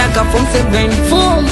miaka form seven form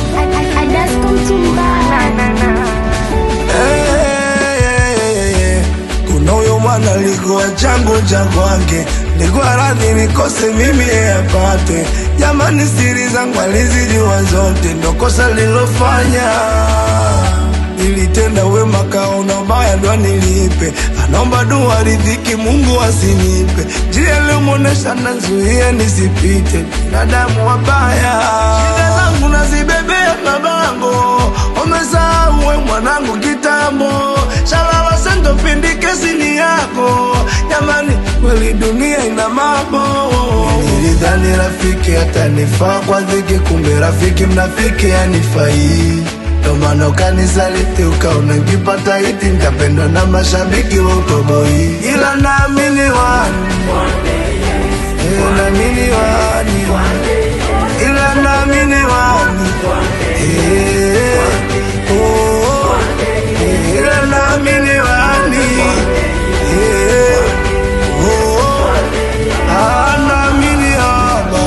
Eh, kuna huyo mwana alikuwa changu cha kwake, nilikuwa radhi nikose mimi yeye apate. Jamani, siri zangu alizijua zote, ndo kosa lilofanya. Nilitenda wema kaona ubaya ndo nilipe, anaomba dua ridhiki, Mungu asinipe njia iliyomwonesha nazuia nisipite, binadamu wabaya, shida zangu nazibebea mabango, umesahau we mwanangu kitambo, shalala sendo pindi kesi ni yako, jamani kweli dunia ina mambo. Nilidhani rafiki atanifaa kwa dhiki, kumbe rafiki mnafiki anifai ndo maana ukanisaliti ukaona nkipata hiti nitapendwa na mashabiki wa utoboi, ila naamini wani Eh, naamini wani ila naamini wani Eh, oh, eh, ila naamini wani Eh, oh, ah, naamini haba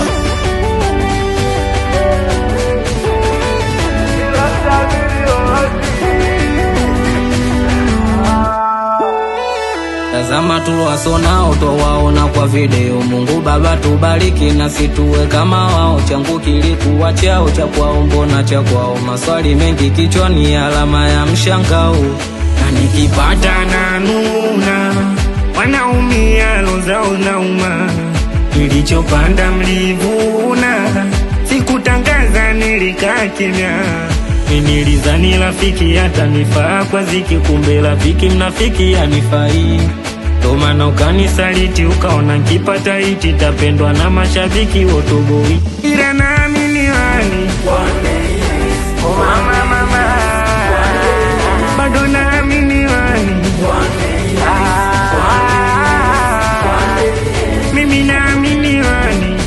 ila naamini wani Tazama tuliwasonao twawaona kwa video. Mungu Baba tubariki na situwe kama wao. Changu kilikuwa chao cha kwao, mbona cha kwao? Maswali mengi kichwani, alama ya mshangao. na nikipata na nuna wanaumia lozao nauma nilichopanda mlivuna sikutangaza nilikaa kimya nilizani rafiki atanifaa kwa ziki kumbe rafiki mnafiki anifai ndo maana ukanisaliti ukaona nkipata hiti tapendwa na mashabiki wotoboi ila naamini wani Oh, mama, mama. bado naamini wani Ah, mimi naamini wani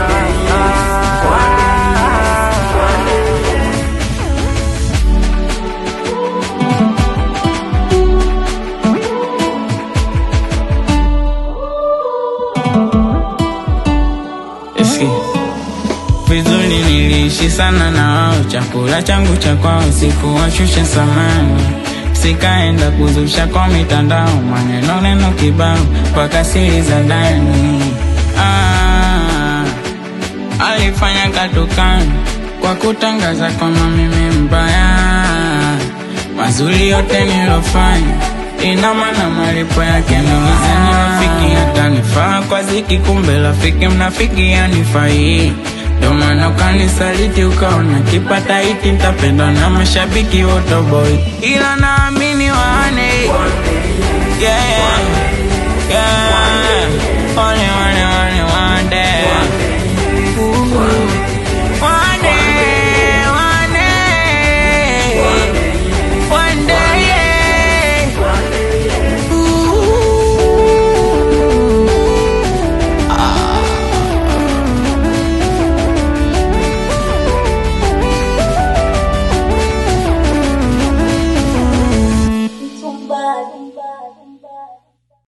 Eski. Vizuri niliishi sana na wao, chakula changu cha kwao sikuwashusha samani, sikaenda kuzusha kwa mitandao, maneno neno kibao mpaka siri za ndani. Ah, alifanya katukani kwa kutangaza kwamba mimi mbaya, mazuri yote nilofanya ina maana malipo yake nilizani rafiki atanifaa kwa ziki, kumbe rafiki mnafiki anifai. Ndo maana ukanisaliti ukaona kipata hiti nitapendwa na mashabiki wote boy, ila naamini